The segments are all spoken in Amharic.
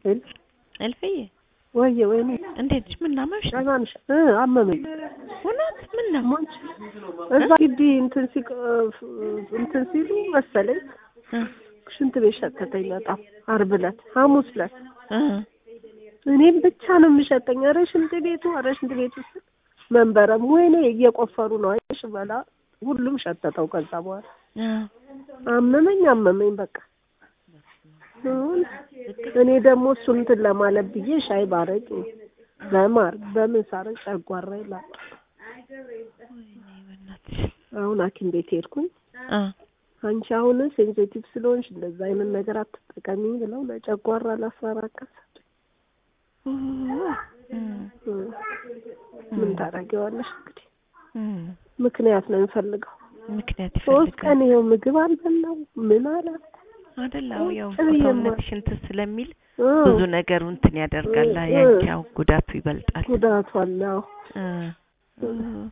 ሄሎ እልፍዬ ወየ ወይኔ እንዴት ነሽ? ምን አመመሽ? ደህና ነሽ? እ አመመኝ እውነት ምን ነው? ሞች እዛ ግቢ እንትን ሲቅ እንትን ሲሉ መሰለኝ እ ሽንት ቤት ሸተተኝ በጣም ዓርብ ዕለት ሐሙስ ዕለት እ እኔም ብቻ ነው የሚሸጠኝ። ኧረ ሽንት ቤቱ ኧረ ሽንት ቤቱ ስል መንበረም ወይኔ እየቆፈሩ ነው አይሽ በላ ሁሉም ሸተተው። ከዛ በኋላ እ አመመኝ አመመኝ በቃ አሁን እኔ ደግሞ እሱን እንትን ለማለት ብዬ ሻይ ባረጭ በማር በምን ሳረጭ ጨጓራ ይላል። በእናትሽ አሁን ሐኪም ቤት ሄድኩኝ። እ አንቺ አሁን ሴንሲቲቭ ስለሆንሽ እንደዛ አይነት ነገር አትጠቀሚ ብለው ለጨጓራ ለአስራ አራት ቀን ሰጡኝ። እ እ ምን ታደርጊዋለሽ እንግዲህ እ ምክንያት ነው የሚፈልገው። ምክንያት ሶስት ይፈልጋል ቀን ይኸው ምግብ አልበላው ምን አለ አይደል? አዎ ያው ቁጭ ብዬ ሰውነትሽ እንትን ስለሚል እ ብዙ ነገሩ እንትን ያደርጋል። እ ያንቺ ያው ጉዳቱ ይበልጣል። ጉዳቱ አለው እ እ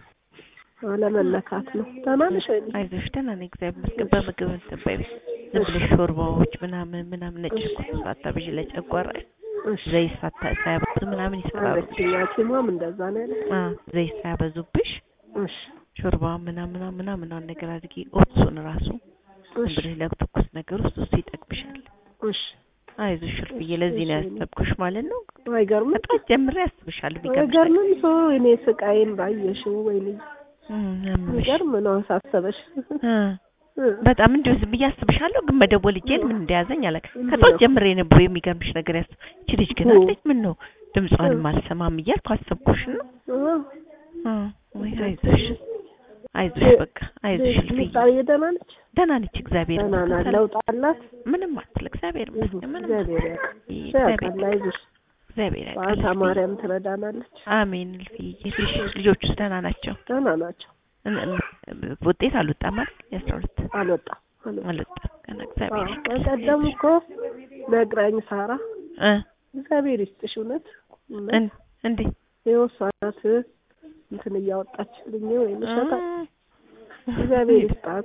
አለመለካት ነው። ደህና ነሽ ወይ? አይዞሽ ደህና ነኝ እግዚአብሔር ይመስገን። በምግብ እንትን በይ ዝም ብለሽ ሾርባዎች ምናምን ምናምን ነጭ ሽንኩርት ሳታብዢ ለጨጓራ እሺ ዘይት ሳታ ሳያበዙ ምናምን ይሰራሉ። አለችኝ ሐኪሟም እንደዛ ነው ያለች። አ ዘይት ሳያበዙብሽ እሺ ሾርባ ምናምን ምናምን ነገር አድርጊ። ኦትሱን ራሱ ዝም እሺ ብለሽ ለትኩስ ነገር ውስጥ እሱ ይጠቅምሻል። እሺ አይዞሽ እልፍዬ፣ ለዚህ ነው ያሰብኩሽ ማለት ነው። አይገርምም? ከጧት ጀምሬ ያስብሻል። ቢገርምሽ አይገርምም? ሰው እኔ ስቃይን ባየሽው ወይኔ እም ያምሽ ይገርም ነው አሳሰበሽ። እ እ በጣም እንዲሁ ዝም ብዬ አስብሻለሁ፣ ግን መደወል እጄን ምን እንደያዘኝ አላውቅም። ከጧት ጀምሬ ነበር የሚገርምሽ ነገር ያስ እቺ ልጅ ግን አለች ምን ነው ድምጿንም አልሰማም እያልኩ አሰብኩሽ ነው። እ እ ወይ አይዞሽ አይዞሽ በቃ አይዞሽ እልፍዬ። ምሳሌ ደህና ነች? ደህና ነች እግዚአብሔር ደህና ናት። ይመስገን። ለውጥ አላት? ምንም አትል እግዚአብሔር ይመስገን። ምንም እግዚአብሔር አትል። ያውቃል። እግዚአብሔር ያውቃል። አይዞሽ እግዚአብሔር ያውቃል። በአታ እልፍዬ። ማርያም ትረዳናለች። አሜን እልፍዬ። ልጆች- ልጆቹስ ደህና ናቸው? ደህና ናቸው። እን- እን- ውጤት አልወጣም አይደል? የአስራ ሁለት አልወጣም አልወጣም። አልወጣም ገና እግዚአብሔር አዎ፣ ያውቃል። በቀደም እኮ ነግራኝ ሳራ እ እግዚአብሔር ይስጥሽ እውነት እውነት እን- እንዴ ይኸው እሷ ናት እንትን እያወጣችልኝ ወይ መሸጣ እ- እግዚአብሔር ይስጣት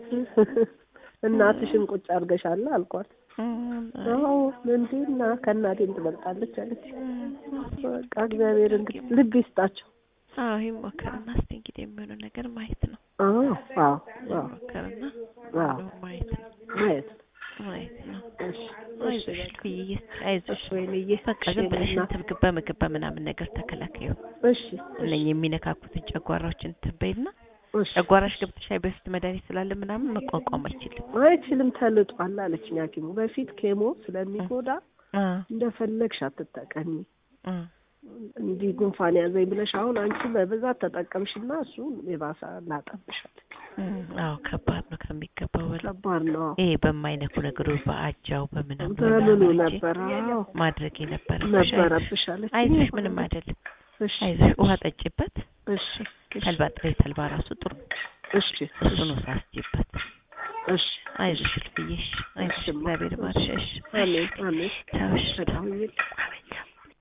እናትሽን ቁጭ አድርገሻል አልኳት። እ- አዎ እንዴ እና ከእናቴም ትበልጣለች አለች። እ- በቃ እግዚአብሔር እንግዲህ ልብ ይስጣቸው። አዎ ይሞከርና እስቲ እንግዲህ የሚሆነው ነገር ማየት ነው። አዎ አዎ አዎ ይሞከርና አዎ ማየት ነው ማየት ነው። ማየት ነው። እሺ አይዞሽ እልፍዬ፣ አይዞሽ ወይንዬ በቃ ዝም ብለሽ እንትን ምግብ በምግብ በምናምን ነገር ተከላከዩ። እሺ እነኝህ የሚነካኩትን ጨጓራዎችን እንትን በይና እሺ ጨጓራሽ ገብተሽ አይ በፊት መድኃኒት ስላለ ምናምን መቋቋም አይችልም። አይችልም ተልጧል አለችኝ ሐኪሙ በፊት ኬሞ ስለሚጎዳ እ እንደፈለግሽ አትጠቀሚ እ እንዲህ ጉንፋን ያዘኝ ብለሽ አሁን አንቺ በብዛት ተጠቀምሽና እሱ የባሰ ላጠብሻል። እ አዎ ከባድ ነው ከሚገባው በላይ። ከባድ ነው። ይሄ በማይነኩ ነገሮች በአጃው በምናምን በምኑ በምናምን እንጂ ነበር? አዎ ማድረግ የነበረብሽ ነበረብሽ አለች። አይዞሽ፣ ምንም አይደለም። እሺ አይዞሽ፣ ውሃ ጠጪበት። እሺ ተልባ ጥሬ ተልባ ራሱ ጥሩ ነው። እሺ እሱን ሳስጪበት። እሺ አይዞሽ እልፍዬ፣ እሺ፣ አይዞሽ፣ እግዚአብሔር ይማርሽ። እሺ፣ አሜን አሜን ተውሽ፣ በጣም